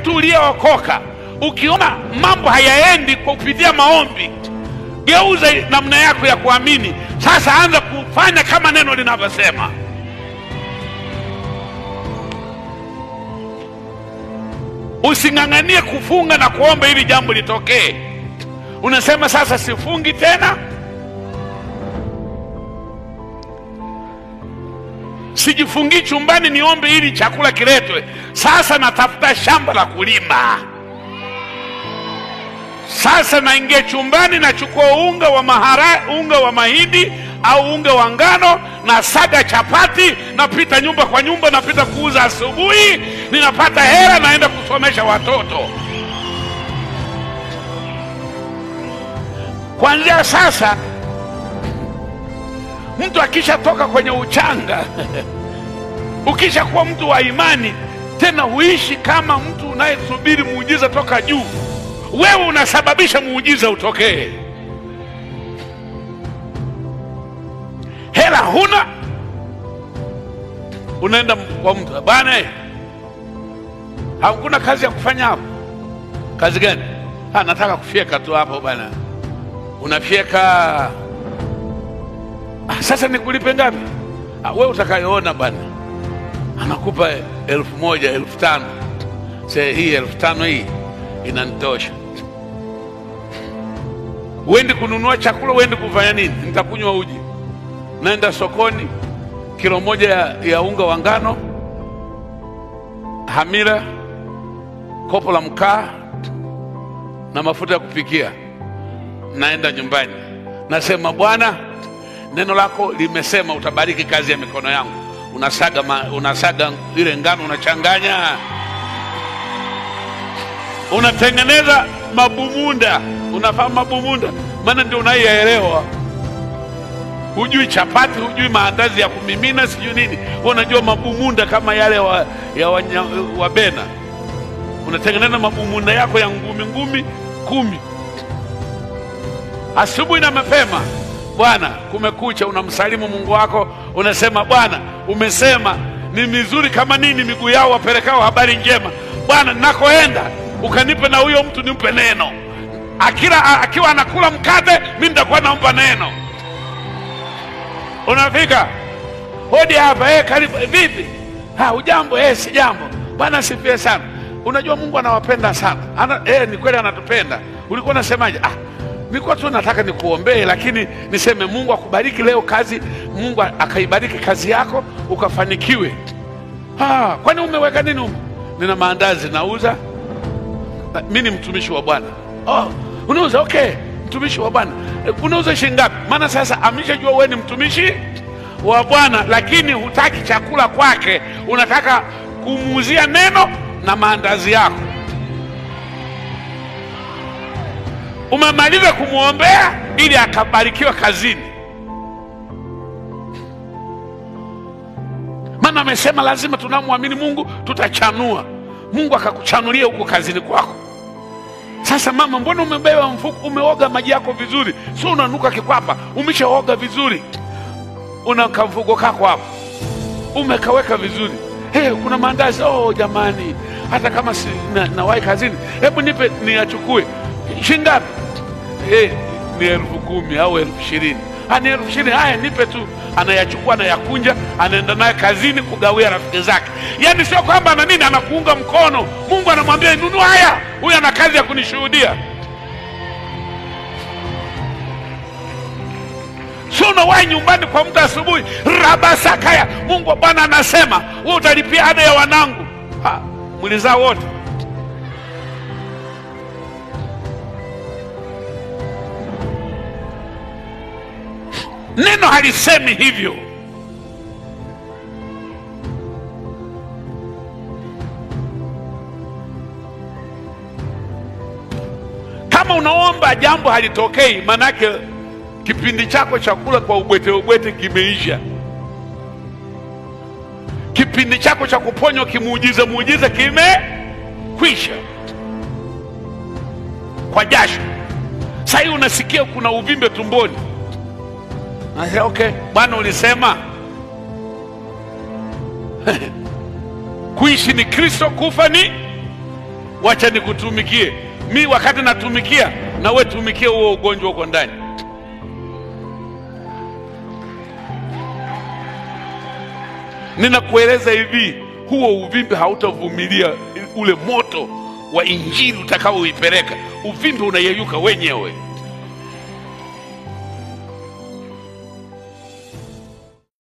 mtu uliyeokoka ukiona mambo hayaendi kwa kupitia maombi geuza namna yako ya kuamini sasa anza kufanya kama neno linavyosema using'ang'anie kufunga na kuomba ili jambo litokee unasema sasa sifungi tena sijifungii chumbani niombe ili chakula kiletwe sasa natafuta shamba la kulima sasa naingia chumbani nachukua unga wa mahara, unga wa mahindi au unga wa ngano na saga chapati napita nyumba kwa nyumba napita kuuza asubuhi ninapata hela naenda kusomesha watoto kuanzia sasa mtu akishatoka kwenye uchanga ukishakuwa mtu wa imani tena huishi kama mtu unayesubiri muujiza toka juu wewe unasababisha muujiza utokee hela huna unaenda kwa mtu bwana eh, hakuna kazi ya kufanya hapo kazi gani ha, nataka kufyeka tu hapo bwana unafyeka ah, sasa nikulipe ngapi ah, we utakayoona bwana anakupa elfu moja elfu tano se hii elfu tano hii inanitosha uendi kununua chakula uendi kufanya nini nitakunywa uji naenda sokoni kilo moja ya, ya unga wa ngano hamira kopo la mkaa na mafuta ya kupikia naenda nyumbani nasema bwana neno lako limesema utabariki kazi ya mikono yangu unasaga, ma, unasaga ile ngano unachanganya unatengeneza mabumunda unafahamu mabumunda maana ndio unaielewa hujui chapati hujui maandazi ya kumimina sijui nini Wewe unajua mabumunda kama yale wa, ya wanya, wa bena unatengeneza mabumunda yako ya ngumi ngumi kumi asubuhi na mapema bwana kumekucha unamsalimu mungu wako unasema bwana umesema ni mizuri kama nini miguu yao wapelekao habari njema bwana nakoenda ukanipe na huyo mtu nimpe neno akila akiwa anakula mkate mi nitakuwa nampa neno unafika hodi hapa eh, karibu eh, vipi ha ujambo eh, si jambo bwana sifie sana unajua mungu anawapenda sana Ana, eh, ni kweli anatupenda ulikuwa unasemaje ah, nilikuwa tu nataka nikuombee lakini niseme mungu akubariki leo kazi mungu akaibariki kazi yako ukafanikiwe ah, kwani umeweka nini humo nina maandazi nauza Na- mi ni mtumishi wa bwana oh, unauza okay mtumishi wa bwana Eh, unauza shilingi ngapi maana sasa ameshajua wewe ni mtumishi wa bwana lakini hutaki chakula kwake unataka kumuuzia neno na maandazi yako umemaliza kumwombea ili akabarikiwa kazini maana amesema lazima tunamwamini mungu tutachanua mungu akakuchanulia huko kazini kwako sasa mama mbona umebeba mfuko umeoga maji yako vizuri sio unanuka kikwapa umeshaoga vizuri una kamfuko kako hapo umekaweka vizuri hey, kuna maandazi oh jamani hata kama si, na, nawahi kazini hebu nipe niyachukue shingapi hey, ni elfu kumi au elfu ishirini Ah, ni elfu ishirini haya nipe tu anayachukua anayakunja anaenda naye kazini kugawia rafiki zake yaani sio kwamba ana nini anakuunga mkono mungu anamwambia nunua haya huyu ana kazi ya kunishuhudia sio unawahi nyumbani kwa mtu asubuhi rabasakaya mungu wa bwana anasema we utalipia ada ya wanangu Ha, mlizaa wote neno halisemi hivyo kama unaomba jambo halitokei manake kipindi chako cha kula kwa ubwete ubwete kimeisha kipindi chako cha kuponywa kimuujiza muujiza kimekwisha kwa jasho sahii unasikia kuna uvimbe tumboni Nasema, okay bwana ulisema kuishi ni kristo kufa ni wacha nikutumikie mi. Wakati natumikia na we tumikie huo ugonjwa uko ndani. Ninakueleza hivi, huo uvimbe hautavumilia ule moto wa injili utakaoipeleka. Uvimbe unayeyuka wenyewe.